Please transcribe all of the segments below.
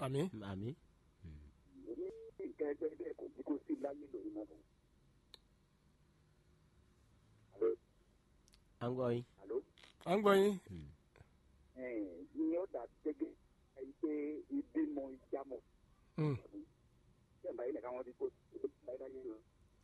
àmì àmì. ní nǹkan ẹgbẹ́ bẹ́ẹ̀ kò ní kó sí láyé lórí náà lọ. Àló, à ń gbọ́ yín. àló, à ń gbọ́ yín ẹ̀ẹ́n, ní ọ̀dà gẹ́gẹ́ ẹ̀yìn pé ìbímọ ìjámọ̀ Mm. ṣẹ̀ǹbà yìí nìkan wọ́n ti kó ìbáyìí láyé lọ.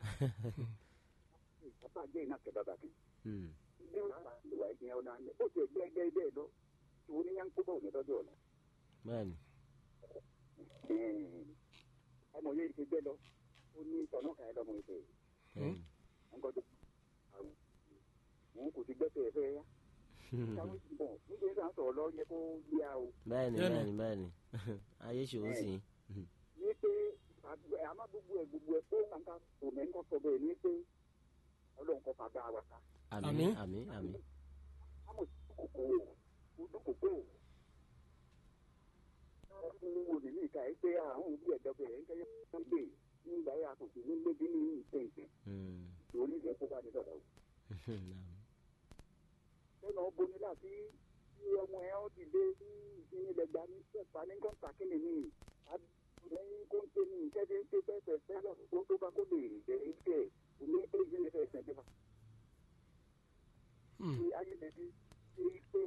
Bàbá jẹ́ iná kẹ bàbá kan. Hmm. Bí wọ́n bá ìwà ìgbìyàn ọ̀nà àlẹ́, ó ti ẹgbẹ́ ẹgbẹ́ bẹ́ẹ̀ lọ. Ìwọ ní yánkó bọ̀ ní tọ́jú ọ̀la. bẹ́ẹ̀ni. Ẹ̀ẹ́n, ọmọ yẹn ti gbẹ lọ. Ó ní ìtọ̀nà kan ẹ̀ lọ́mọ ìfẹ́. bẹ́ẹ̀ni. Nǹkan tó àwọn òun kò ti gbẹ́sẹ̀ ẹ̀fẹ́ yá. Táwọn ìbọn nígbà tí wọ́n sọ̀rọ̀ lọ yẹ kó yá o. bẹ́ẹ̀ni Bẹ́ẹ̀ni. bẹ́ẹ̀ni bẹ́ẹ̀ni ayé ṣòwò sí i. ní pé àdúgbò- àmọ́ gbogbo ẹ̀ gbogbo ẹ̀ kó nǹkan kò mẹ́ nǹkan sọ bẹ́ẹ̀ ní pé ọlọ́run kọ́ fàgbà wa ká. àmì Àmín. àmì àmì. àmọ́ kòkó ojú kòkó ọdún wo ní ìka ẹ pé àwọn òbí ẹ̀dọ́ bẹ̀rẹ̀ ń kẹ́yẹ́ wọ́n gbé nígbà yà kò sí ní gbégbé ní ìpéǹpé Hmm. lórí ìfẹ́ kó bá ní sọ̀rọ̀ o. lẹ́nu ọ̀bọ ní láti tí ọmọ ẹ̀ ọ́ ti dé sí ìsinmi lẹ́gbàá ní sẹ́fà ní kọ́ńtà kí ni ní lẹ́yìn kó ń ṣe ní ìkẹ́dẹ́ ń ṣe pẹ́ẹ́pẹ́ fẹ́lọ́ tó tó bá kó lè jẹ́ ìfẹ́ òní pé ìṣẹ̀lẹ̀ fẹ́ ṣẹ̀ jẹba. Mm. Ṣé ayélujáde ṣe pé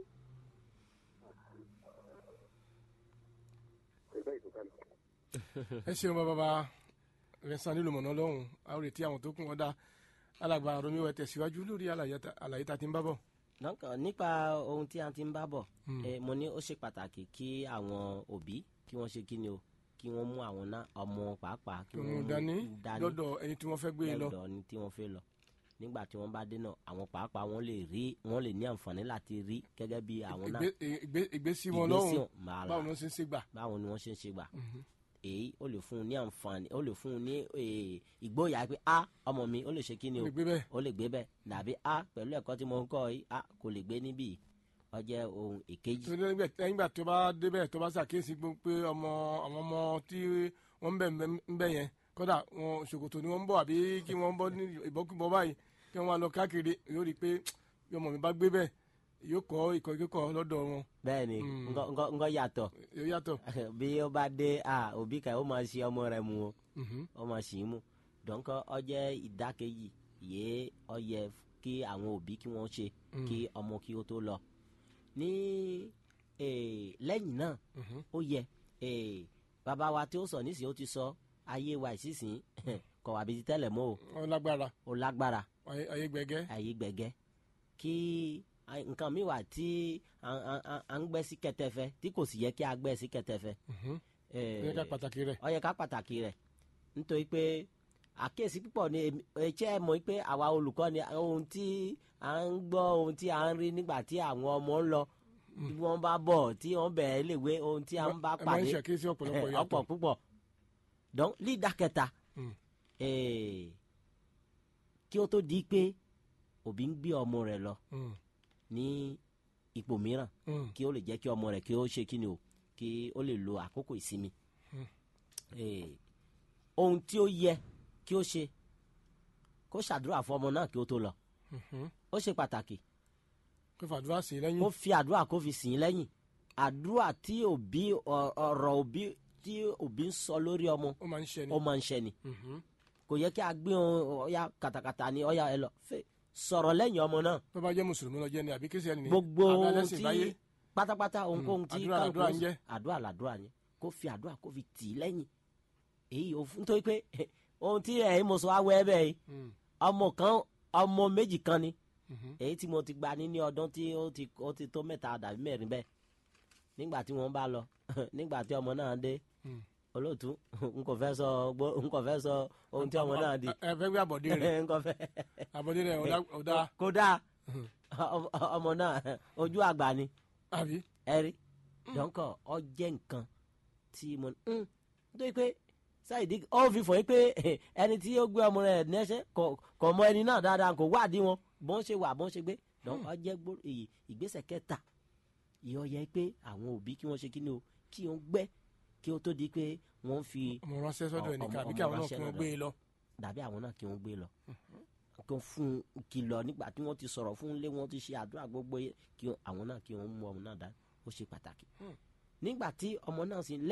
ìfẹ́ ìtòkálù. ẹ ṣeun bàbá bá rẹ̀sán nílùú mọ̀nà lọ́hùn a ó retí àwọn tó kún ọ̀dà alàgbà romiwẹ tẹ̀síwájú lórí àlàyé ta- àlàyé tá a ti ń bá bọ̀. Donc, nípa ohun tí a ti ń bá bọ̀ eh, mo ní ó ṣe pàtàkì kí àwọn òbí kí wọ́n ṣe kí ni o kí wọ́n mú àwọn náà ọmọ pàápàá kí wọ́n òun mú dání dání lọ́dọ̀ ẹni tí wọ́n fẹ́ gbé e lọ. lọ́dọ̀ ni tí wọ́n fẹ́ lọ nígbà tí wọ́n bá dé náà àwọn pàápàá wọ́n lè rí wọ́n lè ní àǹfààní láti rí gẹ́gẹ́ bí àwọn náà Ìgbé- ìgbé- ìgbésí wọn Ìgbésí lọ́hùn wọn, màá báwo là. ni wọ́n ṣe ń ṣe gbà. báwo ni wọ́n ṣe ń ṣe gbà èyí ó lè fún un ní àǹfààní ó lè fún un ní eh, ìgboyà pé a ọmọ mi ó lè ṣe kí ni ó o lè gbé bẹ́ẹ̀. ó lè gbé bẹ́ẹ̀ dàbí a pẹ̀lú ẹ̀kọ́ tí mo ń kọ́ yìí a kò lè gbé níbí yìí ó jẹ́ ohun èkejì tó lẹ́yìn gbà- lẹ́yìn ìgbà tó bá débẹ̀ tó bá ṣàkíyèsí gbó- pé ọmọ àwọn ọmọ tí wọ́n ń bẹ̀ ń bẹ̀ yẹn kódà wọn ṣòkòtò ni wọ́n ń bọ̀ àbí kí wọ́n bọ́ ní ìbọ́kúbọ́ báyìí kí wọ́n máa lọ káàkiri yóò rí i pé bí ọmọ mi bá gbé bẹ́ẹ̀ yóò kọ́ ìkọ́ ìkẹ́kọ̀ọ́ lọ́dọ̀ wọn bẹ́ẹ̀ ni ńgọ́- ńgọ́ ńgọ́ yàtọ̀ yóò yàtọ̀. bí ó bá dé a òbí kan ó máa ṣe ọmọ rẹ̀ mu o Mhm. ó máa ṣì í mu dọ́nkọ́ ọ jẹ́ ìdákejì yé ọ yẹ kí àwọn òbí kí wọ́n ṣe kí ọmọ kí ó tó lọ ní eh, lẹ́yìn náà ó yẹ eh, bàbá wa tí ó sọ nísìnyí ó ti sọ ayé wa ìsinsìnyí kọ̀ wá bí ti tẹ́lẹ̀ mọ́ o ọ lágbára ó lágbára ayé ayé gbẹgẹ́. ayé gbẹ̀gẹ́ kí a- nǹkan mi wà tí à- à à- à ń gbẹ́ sí kẹtẹfẹ tí kò sì yẹ kí a gbẹ́ sí kẹtẹfẹ. Eh, ẹ ká pàtàkì rẹ̀. ó yẹ ká pàtàkì rẹ̀ nítorí pé àkíyèsí púpọ̀ ni èmi- ẹ̀ṣẹ́ ẹ mọ̀ pé àwa olùkọ́ ni ohun tí à ń gbọ́ ohun tí à ń rí nígbà tí àwọn ọmọ ń lọ bí wọ́n bá bọ̀ tí wọ́n bẹ̀rẹ̀ léwe ohun tí à ń bá ẹ máa ń pàdé ṣàkíyèsí ọ̀pọ̀lọpọ̀ Eh, yàtọ̀. ọ̀pọ̀ púpọ̀ donc lídà kẹta Mm. eh, kí ó tó di pé òbí ń gbé ọmọ rẹ̀ lọ Mm. ní ipò mìíràn Mm. kí ó lè jẹ́ kí ọmọ rẹ̀ kí ó ṣe kí ni o kí ó lè lo àkókò ìsinmi. Eh, ohun tí ó yẹ kí ó ṣe kó ṣàdúrà fún ọmọ náà kí ó tó lọ Mhm. ó ṣe pàtàkì kó fàdúrà sí i lẹ́yìn. kó fi àdúrà kó fi sìn ín lẹ́yìn àdúrà tí òbí ọ- ọ̀rọ̀ òbí tí òbí ń sọ lórí ọmọ ó máa ń ṣe ni. ó máa ń ṣẹ ni Mhm. kò yẹ kí a gbé ohun ọ̀ya kàtàkàtà ni ọ̀ya ẹ lọ fẹ́ sọ̀rọ̀ lẹ́yìn ọmọ náà tó bá jẹ́ mùsùlùmí lọ jẹ́ ni àbí kírísítẹ́nì ni. gbogbo àbí ohun alẹ́sìn tí ìbáyé. pátápátá ohunkóhun tí àdúrà kálukú làdúrà ń jẹ́. àdúrà làdúrà yẹn kó fi àdúrà kó fi tì í lẹ́yìn èyí ò fún nítorí pé ohun tí ẹ̀yin mo sọ awẹ́ ẹ bẹ́ẹ̀ yìí Mm. ọmọ kan ọmọ méjì kan ni Mhm. èyí tí mo ti gba ní ní ọdún tí ó ti ó ti tó mẹ́ta dàbí mẹ́rin bẹ́ẹ̀ nígbà tí wọ́n bá lọ nígbà tí ọmọ náà dé Mm. olóòtú n kò fẹ́ sọ gbó- n kò fẹ́ sọ ohun tí ọmọ náà di ẹ ẹ fẹ́ gbé àbọ̀dé rẹ̀ n kò fẹ́ àbọ̀dé rẹ̀ ọ̀dà- ọ̀dà kódà ọmọ- ọmọ náà ojú àgbà ni àbí. ẹrí dọ́nkọ̀ ọ jẹ́ nǹkan tí mo ń nítorí pé sáyidì ó fi fọ̀ yín pé ẹni tí ó gbé ọmọ rẹ̀ nẹ́sẹ̀ kò- kò mọ ẹni náà dáadáa kò wádìí wọn bó ń ṣe wà bó ń ṣe gbé dọ́nkọ̀ ọ jẹ́ gbó- èyí ìgbésẹ̀ kẹta ìyọ yẹ pé àwọn òbí kí wọ́n ṣe kí ni o kí wọ́n gbẹ́ kí ó tó di pé wọ́n fi ọmọ ránṣẹ́ sọ́dọ̀ Ọ- ẹnìkan ọmọ- àbí kí àwọn ọmọ náà kí wọ́n ránṣẹ́ gbé e lọ. dàbí àwọn náà kí wọ́n gbé lọ kí wọ́n fún un kìlọ̀ nígbà tí wọ́n ti sọ̀rọ̀ fún un lé wọ́n ti ṣe àdúrà gbogbo yẹ kí wọ́n- àwọn náà kí wọ́n mú ọmọ náà dání ó ṣe pàtàkì nígbà tí ọmọ náà sì